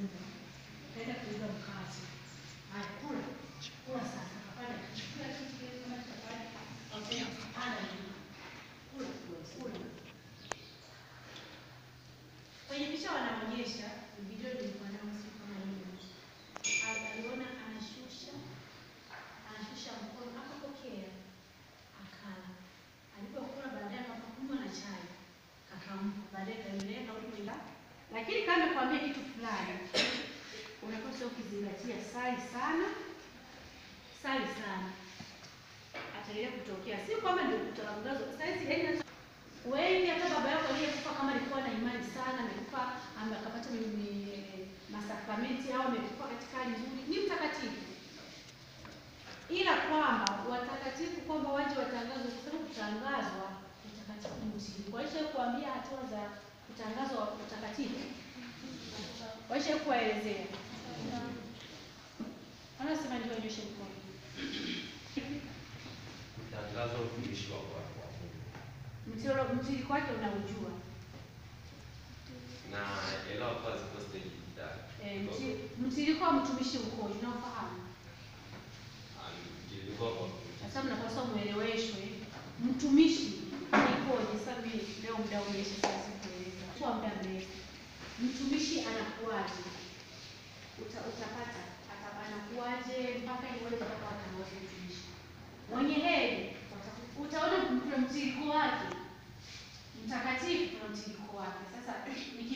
nyumba, kaenda kuiba mkate. Haya, kula kula sasa, kapanda kila kitu kile kama chapati, okay, panda juu, kula kula kula. Kwenye picha wanaonyesha video nilikuwa nayo siku kama hiyo, Ali- aliona anashusha anashusha mkono akapokea, akala. Alipokula baadaye akakunywa na chai, akampa baadaye kaendelea karudi kuila. Lakini kama kuambia kitu fulani, unapaswa ukizingatia, sali sana, sali sana, ataendelea kutokea. Si kwamba ndio kutangazo saizi, yaani wengi hata baba yako aliyekufa kama alikuwa na imani sana, amekufa ame- akapata mi- mi- masakramenti au amekufa katika hali nzuri, ni mtakatifu ila kwamba watakatifu kwamba waje watangazwe, kwa sababu kutangazwa utakatifu ni msingi. Waisha kuambia hatua za kutangazwa utakatifu, waisha kuwaelezea, wanasema ndio nyoshe mkono. Tangazo utumishi wa kwa kwa Mungu. Mtiro- mtiririko wake unaujua. Na elewa kwa ziko stage tatu. Eh, mti- mtiririko wa mtumishi ukoje? Unaofahamu? Mtiririko kwa Sasa mnapaswa mueleweshwe mtumishi ikoje. Sasa mimi leo muda umeisha, sasa sikueleza kwa muda mrefu. Mtumishi anakuwaje? Uta, utapata ata- anakuwaje mpaka iweze mpaka watangaze mtumishi mwenye heri. wata- Utaona kuna mtiririko wake mtakatifu, kuna mtiririko wake. Sasa